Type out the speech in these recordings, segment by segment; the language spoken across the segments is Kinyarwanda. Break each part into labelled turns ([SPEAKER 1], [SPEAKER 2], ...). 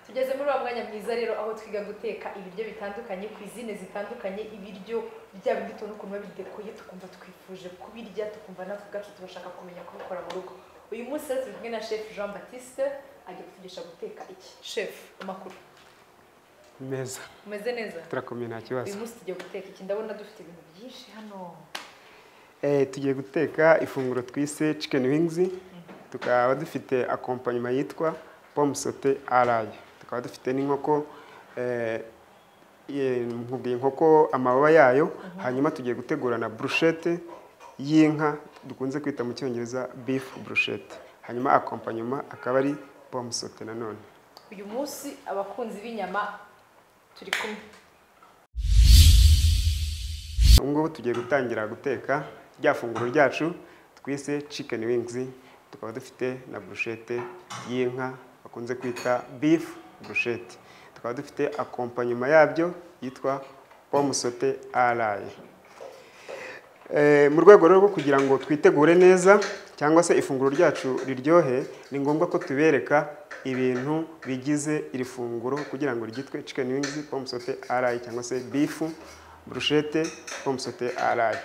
[SPEAKER 1] tugeze muri uwo mwanya mwiza rero aho twiga guteka ibiryo bitandukanye izina zitandukanye ibiryo bya bindi tuntu ukuntu babidekoye tukumva twifuje kubirya tukumva natwe ubwacu tubashaka kumenya kubikora mu rugo uyu munsi rero turi kumwe na chef jean batiste agiye kutugisha guteka iki chef amakuru
[SPEAKER 2] meza
[SPEAKER 1] umeze neza
[SPEAKER 2] turakomeye nta
[SPEAKER 1] uyu
[SPEAKER 2] kibazo
[SPEAKER 1] munsi tugiye guteka iki ndabona dufite ibintu byinshi hano
[SPEAKER 2] Eh, tugiye guteka ifunguro twise chicken wings tukaba dufite akompanyuma yitwa pomme sauté araye tukaba dufite n'inkoko eh, ye- nkubwiye inkoko amababa yayo hanyuma tugiye gutegura na brushete y'inka dukunze kwita mu cyongereza beef brushete hanyuma akompanyuma akaba ari pomme sauté nanone
[SPEAKER 1] uyu munsi abakunzi b'inyama turi kumwe
[SPEAKER 2] ubu ngubu tugiye gutangira guteka rya funguro ryacu twise chicken wings tukaba dufite na burushete y'inka bakunze kwita beef burushete tukaba dufite akompanyuma yabyo yitwa pomme sauté araye Eh, mu rwego rero rwo kugira ngo twitegure neza cyangwa se ifunguro ryacu riryohe ni ngombwa ko tubereka ibintu bigize iri funguro kugira ngo ryitwe chicken wings pomme sauté araye cyangwa se beef bruschette pomme sauté araye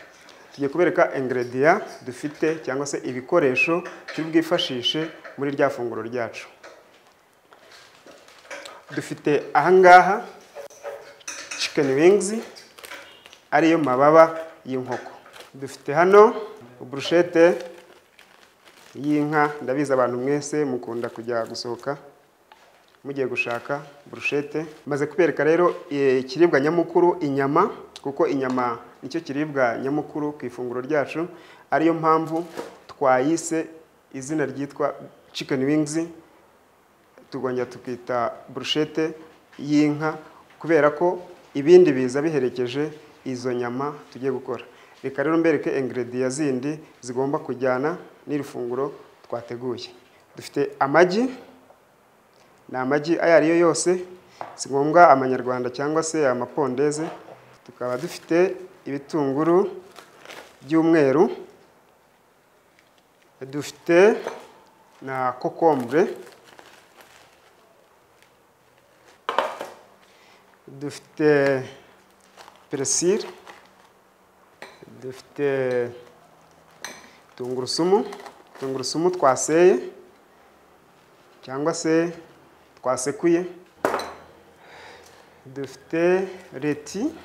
[SPEAKER 2] tugiye kubereka ingredient dufite cyangwa se ibikoresho turi bwifashishe muri rya funguro ryacu dufite ahangaha chicken wings ariyo mababa y'inkoko dufite hano burushete y'inka ndabizi abantu mwese mukunda kujya gusohoka mugiye gushaka burushete maze kubereka rero eh, ikiribwa nyamukuru inyama kuko inyama nicyo kiribwa nyamukuru ku ifunguro ryacu ariyo mpamvu twayise izina ryitwa chicken wings tukongera tukita burushete y'inka kubera ko ibindi biza biherekeje izo nyama tugiye gukora reka rero mbereke ingredient zindi zigomba kujyana n'iri funguro twateguye dufite amagi ni amagi ayo ari yo yose si ngombwa amanyarwanda cyangwa se amapondeze tukaba dufite ibitunguru by'umweru dufite na kokombure dufite peresire dufite tungurusumu tungurusumu twaseye cyangwa se twasekuye dufite reti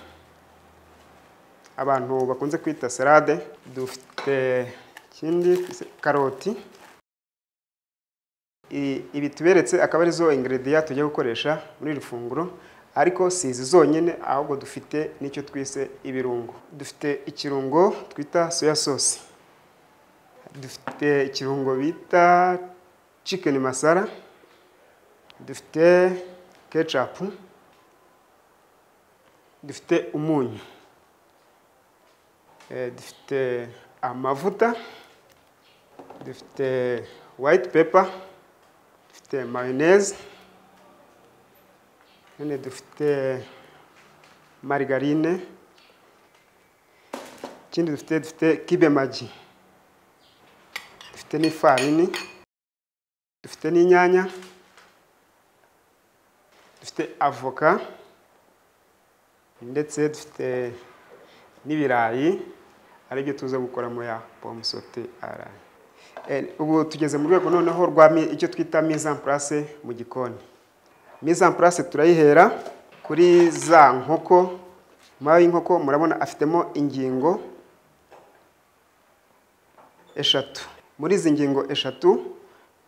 [SPEAKER 2] abantu bakunze kwita serade dufite ikindi karoti I- ibi tuberetse akaba ari zo ingredient tujya gukoresha muri iri funguro ariko si izi zonyine ahubwo dufite n'icyo twise ibirungo dufite ikirungo twita soya sauce dufite ikirungo bita chicken masara dufite ketchup dufite umunyu Eh, dufite amavuta dufite white pepper dufite mayoneze none dufite marigarine ikindi dufite dufite kibe magi dufite n'ifarini dufite n'inyanya dufite avoka ndetse dufite n'ibirayi aribyo tuza gukora muri ya pomme sauté araye Eh, ubu tugeze mu rwego noneho rwa mi- icyo twita mise en place mu gikoni mise en place turayihera kuri za nkoko mayo y'inkoko murabona afitemo ingingo eshatu muri izi ngingo eshatu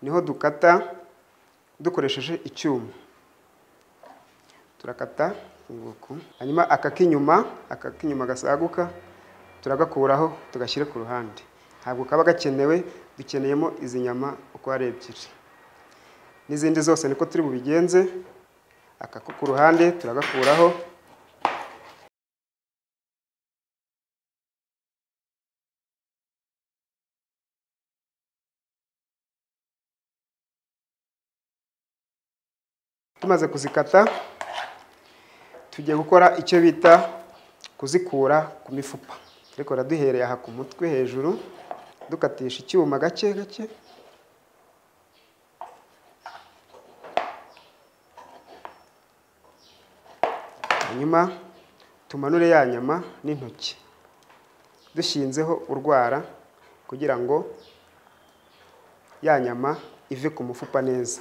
[SPEAKER 2] niho dukata dukoresheje icyuma turakata nguku hanyuma aka k'inyuma aka k'inyuma gasaguka turagakuraho tugashyire ku ruhande ntabwo kaba gakenewe dukeneyemo izi nyama uko ari ebyiri n'izindi zose niko turi bubigenze aka ko ku ruhande turagakuraho tumaze kuzikata tugiye gukora icyo bita kuzikura ku mifupa ariko duhereye aha ku mutwe hejuru dukatisha icyuma gake gake hanyuma tumanure ya nyama n'intoki dushinzeho urwara kugira ngo ya nyama ive ku mufupa neza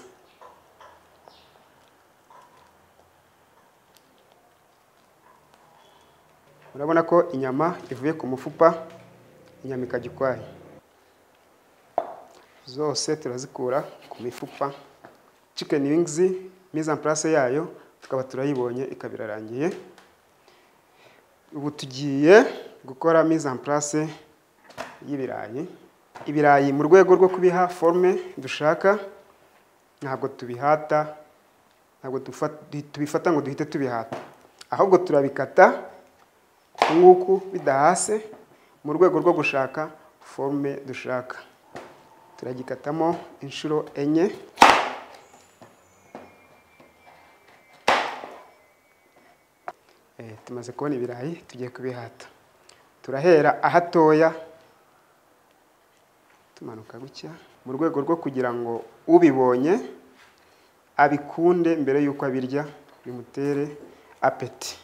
[SPEAKER 2] urabona ko inyama ivuye ku mufupa inyama ikajya ukwayo zose turazikura ku mifupa chicken wings mise en place yayo tukaba turayibonye ikaba irarangiye ubu tugiye gukora mise en place y'ibirayi ibirayi mu rwego rwo kubiha forme dushaka ntabwo tubihata ntabwo tufa- duhi- tubifata ngo duhite tubihata ahubwo turabikata uku nguku bidahase mu rwego rwo gushaka forme dushaka turagikatamo inshuro enye Eh, tumaze kubona ibirayi tugiye kubihata turahera ahatoya tumanuka gutya mu rwego rwo kugira ngo ubibonye abikunde mbere y'uko abirya bimutere apeti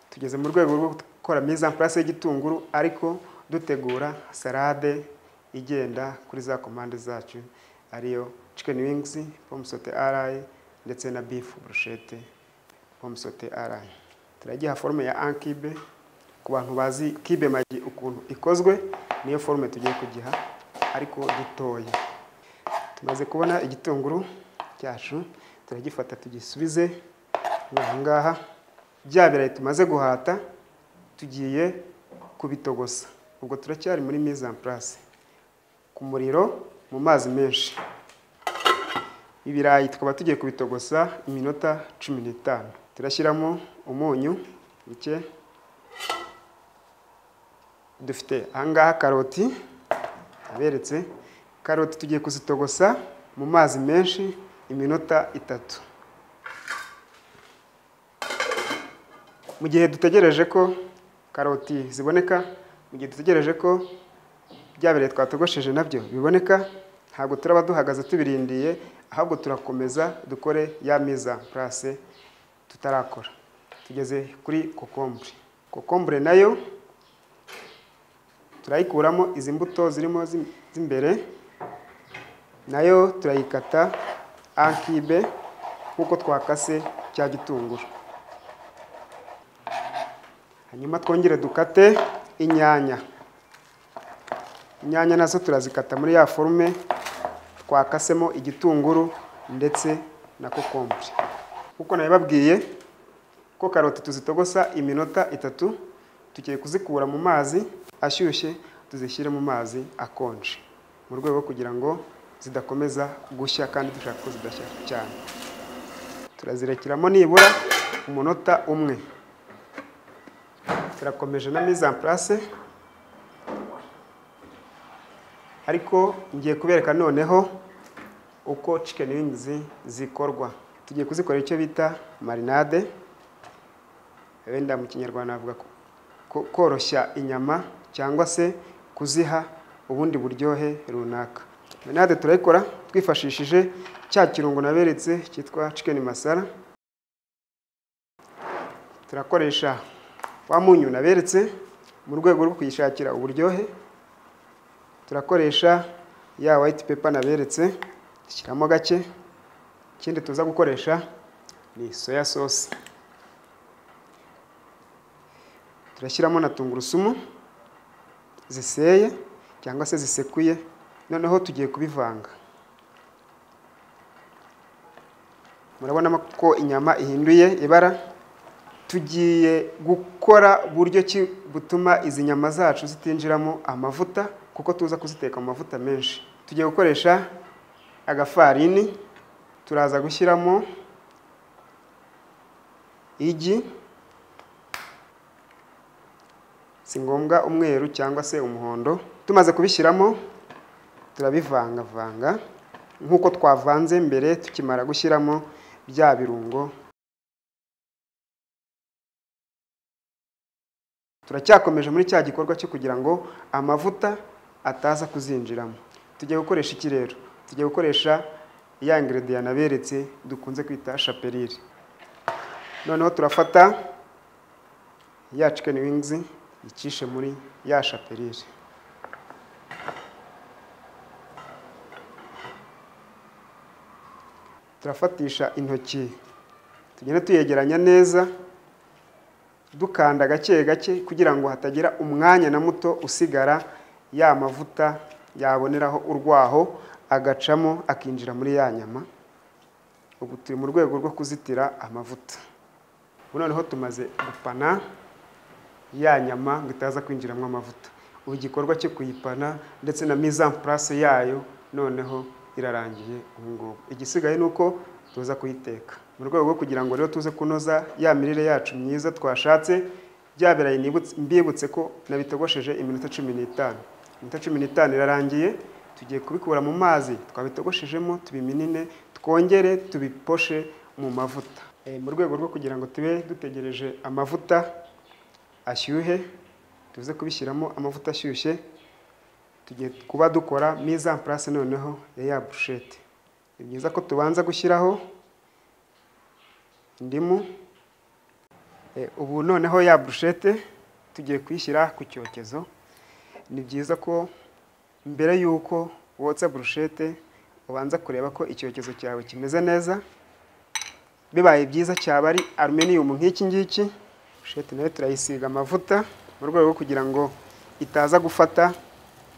[SPEAKER 2] tugeze mu rwego rwo gukora mise en place y'igitunguru ariko dutegura salade igenda kuri za komande zacu ariyo chicken wings pomme saute arayi ndetse na beef brushete homusote arayi turagiha forume ya ankibe ku bantu bazi kibe magi ukuntu ikozwe niyo forume tugiye kugiha ariko dutoya tumaze kubona igitunguru cyacu turagifata tugisubize ni aha ngaha bya birayi tumaze guhata tugiye kubitogosa ubwo turacyari muri mise en place ku muriro mu mazi menshi ibirayi tukaba tugiye kubitogosa iminota cumi n'itanu turashyiramo umunyu muke dufite ahangaha karoti aberetse karoti tugiye kuzitogosa mu mazi menshi iminota itatu mu gihe dutegereje ko karoti ziboneka mu gihe dutegereje ko bya birayi twatogosheje nabyo biboneka ntabwo turaba duhagaze tubirindiye ahubwo turakomeza dukore ya meza purase tutarakora tugeze kuri kokombure kokombure nayo turayikuramo izi mbuto zirimo z'im- z'imbere nayo turayikata ankibe nk'uko twakase cya gitunguru hanyuma twongere dukate inyanya inyanya nazo turazikata muri ya forume twakasemo igitunguru ndetse na kokombure kuko nabibabwiye ko karoti tuzitogosa iminota itatu tugiye kuzikura mu mazi ashyushye tuzishyire mu mazi akonje mu rwego rwo kugira ngo zidakomeza gushya kandi dushaka ko zidashya cyane turazirekiramo nibura umunota umwe turakomeje na mise en place ariko ngiye kubereka noneho uko chicken wings zikorwa tugiye kuzikora icyo bita marinade wenda mu kinyarwanda navuga ko- ko- koroshya inyama cyangwa se kuziha ubundi buryohe runaka marinade turayikora twifashishije cya kirungo naberetse cyitwa chicken masara turakoresha wa munyu naberetse mu rwego rwo kuyishakira uburyohe turakoresha ya white paper naberetse dushyiramo gake ikindi tuza gukoresha ni soya sauce turashyiramo na tungurusumu ziseye cyangwa se zisekuye noneho tugiye kubivanga murabona ko inyama ihinduye ibara tugiye gukora buryo ki butuma izi nyama zacu zitinjiramo amavuta kuko tuza kuziteka mu mavuta menshi tugiye gukoresha agafarini turaza gushyiramo igi si ngombwa umweru cyangwa se umuhondo tumaze kubishyiramo turabivangavanga nk'uko twavanze mbere tukimara gushyiramo bya birungo turacyakomeje muri cya gikorwa cyo kugira ngo amavuta ataza kuzinjiramo tugiye gukoresha iki rero tugiye gukoresha ya ingredients naberetse dukunze kwita shapelire noneho turafata ya chicken wings icishe muri ya shapelire turafatisha intoki tugenda tuyegeranya neza dukanda gake gake kugira ngo hatagira umwanya na muto usigara ya mavuta yaboneraho urwaho agacamo akinjira muri ya nyama ubu turi mu rwego rwo kuzitira amavuta ubu noneho tumaze gupana ya nyama ngo itaza kwinjiramo amavuta ubu igikorwa cyo kuyipana ndetse na mise en place yayo noneho irarangiye ubu ngubu igisigaye ni uko tuza kuyiteka mu rwego rwo kugira ngo rero tuze kunoza ya mirire yacu myiza twashatse bya birayi nibutse- mbibutse ko nabitogosheje iminota cumi n'itanu iminota cumi n'itanu irarangiye tugiye kubikura mu mazi twabitogoshejemo tubiminine twongere tubiposhe mu mavuta Eh, mu rwego rwo kugira ngo tube dutegereje amavuta ashyuhe tuze kubishyiramo amavuta ashyushye tugiye kuba dukora mise en place noneho ya ya brushete ni byiza ko tubanza gushyiraho indimu Eh, ubu noneho ya brushete tugiye kuyishyira ku cyokezo ni byiza ko mbere y'uko wotsa burushete ubanza kureba ko icyokezo cyawe kimeze neza bibaye byiza cyaba ari aluminiyumu nk'iki ngiki burushete nayo turayisiga amavuta mu rwego rwo kugira ngo itaza gufata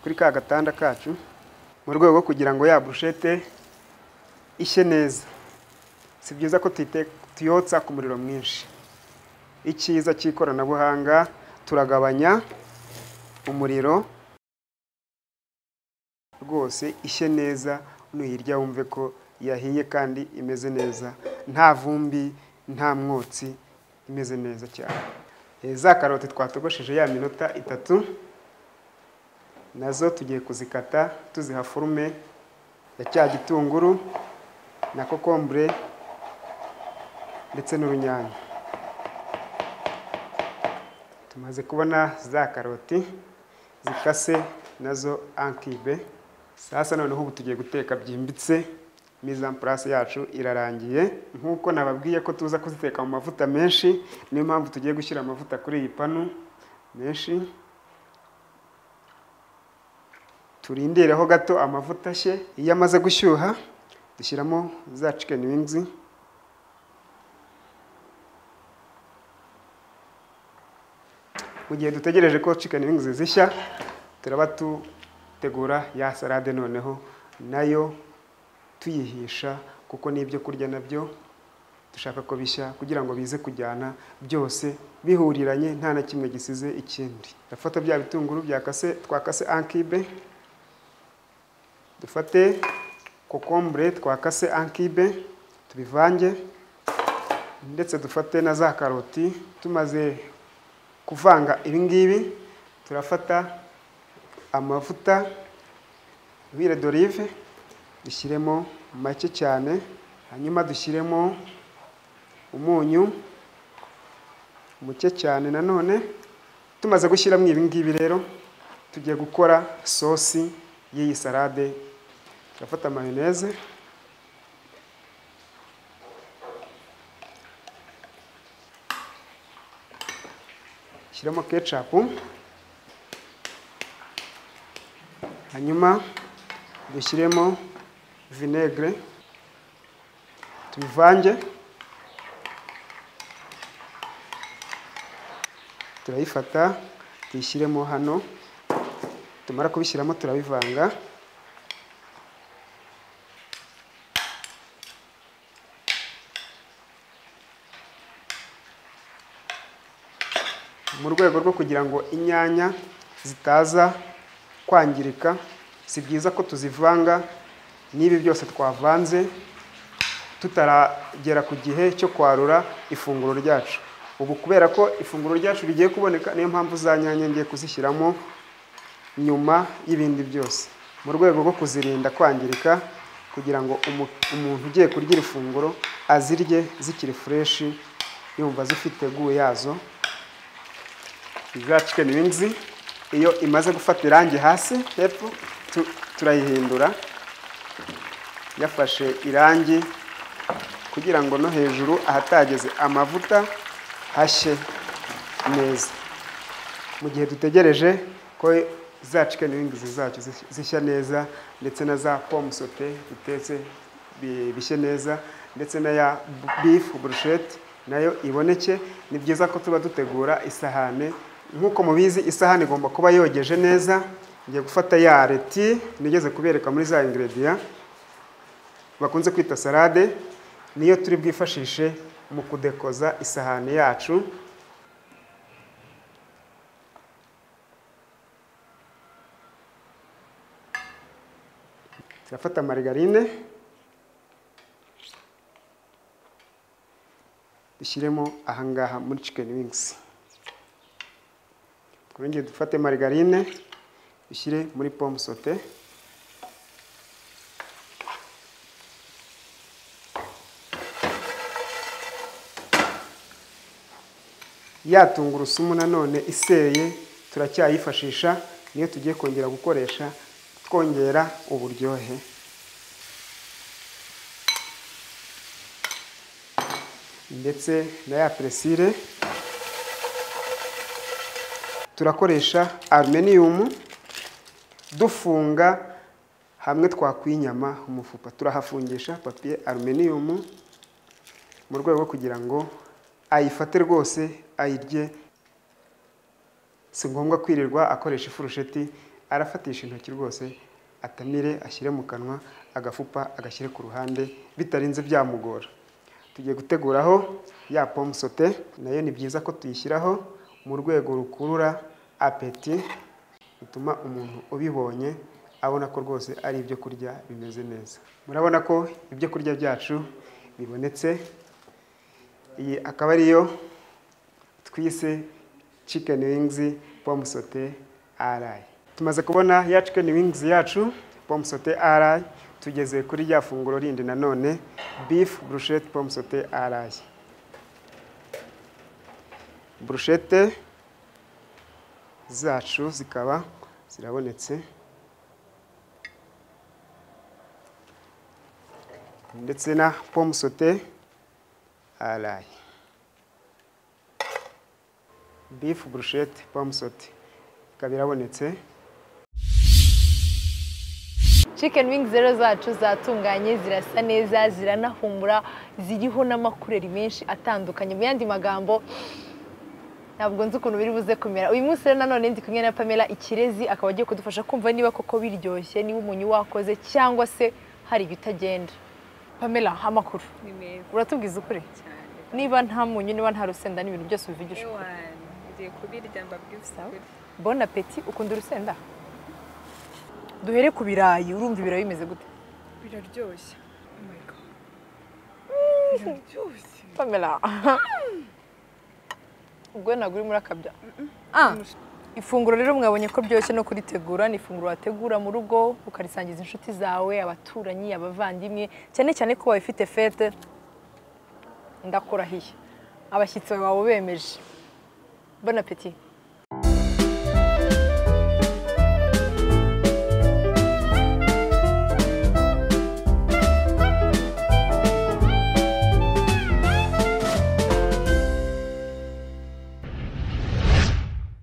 [SPEAKER 2] kuri ka gatanda kacu mu rwego rwo kugira ngo ya burushete ishye neza si byiza ko tuyite- tuyotsa ku muriro mwinshi icyiza cy'ikoranabuhanga turagabanya umuriro rwose ishye neza nuyirya wumve ko yahiye kandi imeze neza nta vumbi nta mwotsi imeze neza cyane Eh, za karoti twatogosheje ya minota itatu nazo tugiye kuzikata tuziha forume ya cya gitunguru na kokombure ndetse n'urunyanya tumaze kubona za karoti zikase nazo ankibe sasa noneho ubu tugiye guteka byimbitse mise en place yacu irarangiye nk'uko nababwiye ko tuza kuziteka mu mavuta menshi niyo mpamvu tugiye gushyira amavuta kuri iyi panu menshi turindireho gato amavuta ashye iyo amaze gushyuha dushyiramo za chicken wings mu gihe dutegereje ko chicken wings zishya turaba dutegura ya salade noneho nayo tuyihisha kuko n'ibyo kurya nabyo dushaka ko bishya kugira ngo bize kujyana byose bihuriranye nta na kimwe gisize ikindi dufata bya bitunguru byakase twakase ankibe dufate kokombure twakase ankibe tubivange ndetse dufate na za karoti tumaze kuvanga ibi ngibi turafata amavuta huile d'olive dushyiremo make cyane hanyuma dushyiremo umunyu muke cyane nanone tumaze gushyiramo ibi ngibi rero tugiye gukora sosi y'iyi salade turafata mayoneze shyiramo ketchup hanyuma dushyiremo vinegere tubivange turayifata tuyishyiremo hano tumara kubishyiramo turabivanga mu rwego rwo kugira ngo inyanya zitaza kwangirika si byiza ko tuzivanga n'ibi byose twavanze tutaragera ku gihe cyo kwarura ifunguro ryacu ubu kubera ko ifunguro ryacu rigiye kuboneka niyo mpamvu za nyanya ngiye kuzishyiramo nyuma y'ibindi byose mu rwego rwo kuzirinda kwangirika kugira ngo umu- umuntu ugiye kurya iri funguro azirye zikiri fureshi yumva zifite guwe yazo za chicken wings iyo imaze gufata irangi hasi hepfo tu- turayihindura yafashe irangi kugira ngo no hejuru ahatageze amavuta hashye neza mu gihe dutegereje ko za chicken wings zacu zish- zishya neza ndetse na za pome sote dutetse bi- bishye neza ndetse na ya b- beef brushette nayo iboneke ni byiza ko tuba dutegura isahane nk'uko mubizi isahani igomba kuba yogeje neza ngiye gufata ya reti nigeze kubereka muri za ingredient bakunze kwita salade niyo turi bwifashishe mu kudekoza isahani yacu turafata marigarine dushyiremo ahangaha muri chicken wings twongere dufate marigarine dushyire muri pome sote ya tungurusumu nanone iseye turacyayifashisha niyo tugiye kongera gukoresha twongera uburyohe ndetse na ya peresire turakoresha aluminiyumu dufunga hamwe twakwinyama umufupa turahafungisha papiye aluminiyumu mu rwego rwo kugira ngo ayifate rwose ayirye si ngombwa kwirirwa akoresha ifurusheti arafatisha intoki rwose atamire ashyire mu kanwa agafupa agashyire ku ruhande bitarinze byamugora tugiye guteguraho ya pome sote nayo ni byiza ko tuyishyiraho mu rwego rukurura apeti bituma umuntu ubibonye abona ko rwose ari ibyo kurya bimeze neza murabona ko ibyo kurya byacu bibonetse iyi akaba ariyo twise chicken wings pome sote arayi tumaze kubona ya chicken wings yacu pome sote arayi tugeze kuri rya funguro rindi nanone beef brushette pome sote arayi brushette zacu zikaba zirabonetse ndetse na pome sote arayi beef brushette pome sote ikaba irabonetse
[SPEAKER 1] chicken wings rero zacu zatunganye zirasa neza ziranahumbura ziriho n'amakureri menshi atandukanye mu yandi magambo ntabwo nzi ukuntu biri buze kumera uyu munsi rero nanone ndi kumwe na pamela ikirezi akaba agiye kudufasha kumva niba koko biryoshye niba umunyu wakoze cyangwa se hari ibitagenda pamela amakuru
[SPEAKER 3] ni meza
[SPEAKER 1] uratubwiza ukuri
[SPEAKER 3] cyane
[SPEAKER 1] niba nta munyu niba nta rusenda n'ibintu byose ubivugisha ukuri
[SPEAKER 3] ewana ngiye kubirya mbabwibuse
[SPEAKER 1] Sawa. bona peti ukunda urusenda duhere ku birayi urumva ibirayi bimeze gute
[SPEAKER 3] biraryoshye Oh my God. biraryoshye
[SPEAKER 1] pamela ubwo ntabwo urimo urakabya Ah, ifunguro rero mwabonye ko ryoroshye no kuritegura ni ifunguro wategura mu rugo ukarisangiza inshuti zawe abaturanyi abavandimwe cyane cyane ko wawe ifite fete ndakurahiye abashyitsi bawe bemeje bona peti